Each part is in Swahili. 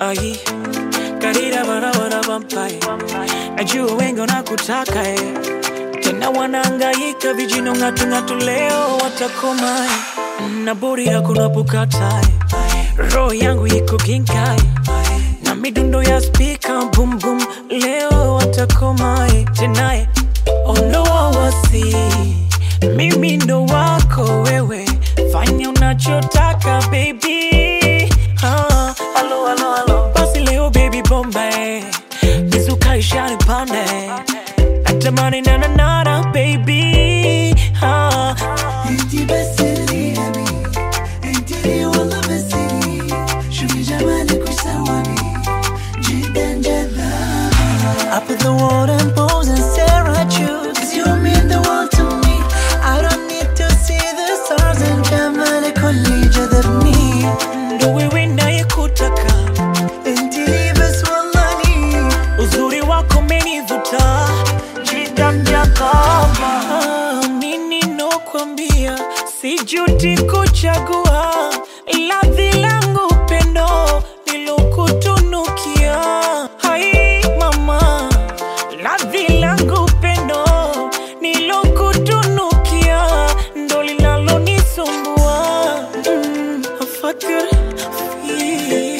ai karira barabara vampae najua wengi wanakutaka eh. tena wanaangaika vijino ng'atung'atu leo watakomae na burira kunapokatae roho yangu iko ginkai na midundo ya spika bum bum leo watakomae tenaye ondowawasi mimi ndo wako wewe fanya unachotaka baby ah, alo, alo, alo. basi leo baby bombe mizuka ishani pande natamani nananana baby ah. انتي بس اللي ابي انتي لي والله بس لي شوفي جمالك وش سواني جدا جذاب I put the water and pose and stare at you Cause you mean the world to me I don't need to see the stars and جمالك هو اللي جذبني ndo wewe nayekutaka انتي لي بس والله لي uzuri wako menivuta jidamjakama nini nokwambia sijuti kuchagua ladhi langu pendo nilokutunukia hai mama ladhi langu pendo nilokutunukia ndo linalonisumbua mm, afakir fi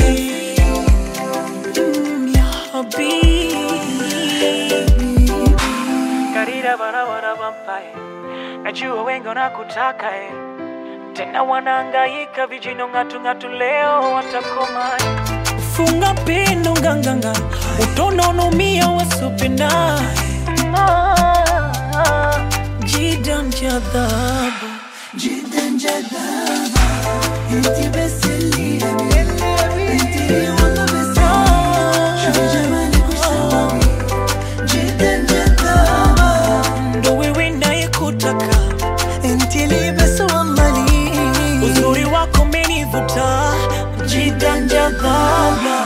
Mm, ya habibi karira barabara vampae najua wengi wanakutaka eh. tena wanaangaika vijino ng'atung'atu leo watakoma funga pendo nganganga utononumia wasopenda jidan jadhabu جدا جذاب انتي بس اللي ابي انتي لي والله بس لي شوفي جمالك وش سواني جدا جذاب ndo wewe nayekutaka انتي لي بس والله لي uzuri wako menivuta jidan jadhaba